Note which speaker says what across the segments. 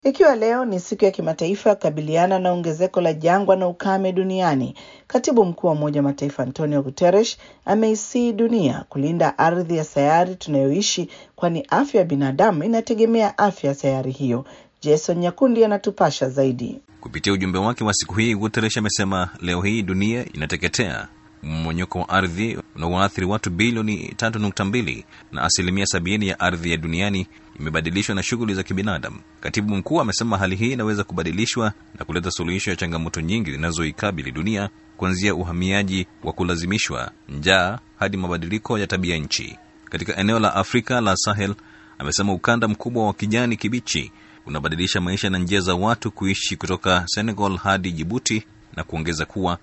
Speaker 1: Ikiwa leo ni siku ya kimataifa ya kukabiliana na ongezeko la jangwa na ukame duniani, katibu mkuu wa Umoja wa Mataifa Antonio Guterres ameisii dunia kulinda ardhi ya sayari tunayoishi, kwani afya ya binadamu inategemea afya ya sayari hiyo. Jason Nyakundi anatupasha zaidi.
Speaker 2: Kupitia ujumbe wake wa siku hii, Guterres amesema leo hii dunia inateketea mmonyoko wa ardhi unaoathiri watu bilioni 3.2 na asilimia sabini ya ardhi ya duniani imebadilishwa na shughuli za kibinadamu. Katibu mkuu amesema hali hii inaweza kubadilishwa na kuleta suluhisho ya changamoto nyingi zinazoikabili dunia, kuanzia uhamiaji wa kulazimishwa, njaa hadi mabadiliko ya tabia nchi. Katika eneo la Afrika la Sahel, amesema ukanda mkubwa wa kijani kibichi unabadilisha maisha na njia za watu kuishi kutoka Senegal hadi Jibuti na kuongeza kuwa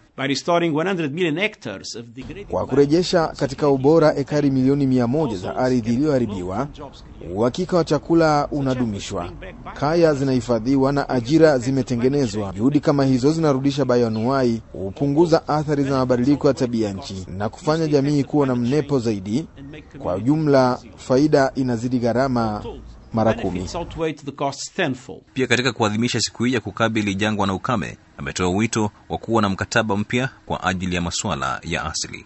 Speaker 3: kwa kurejesha katika ubora ekari milioni mia moja za ardhi iliyoharibiwa, uhakika wa chakula unadumishwa, kaya zinahifadhiwa na ajira zimetengenezwa. Juhudi kama hizo zinarudisha bayoanuai, hupunguza athari za mabadiliko ya tabia nchi na kufanya jamii kuwa na mnepo zaidi. Kwa ujumla, faida inazidi gharama mara kumi.
Speaker 2: Pia katika kuadhimisha siku hii ya kukabili jangwa na ukame, ametoa wito wa kuwa na mkataba mpya kwa ajili ya masuala ya asili.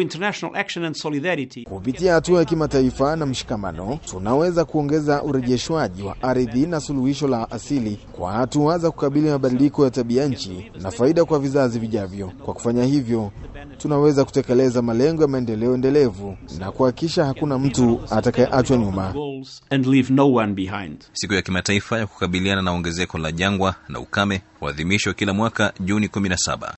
Speaker 3: Kupitia hatua ya kimataifa na mshikamano, tunaweza kuongeza urejeshwaji wa ardhi na suluhisho la asili kwa hatua za kukabili mabadiliko ya tabia nchi na faida kwa vizazi vijavyo. Kwa kufanya hivyo, tunaweza kutekeleza malengo ya maendeleo endelevu na kuhakikisha hakuna mtu atakayeachwa nyuma.
Speaker 2: Siku ya kimataifa ya kukabiliana na ongezeko la jangwa na ukame huadhimishwa kila mwaka Juni 17.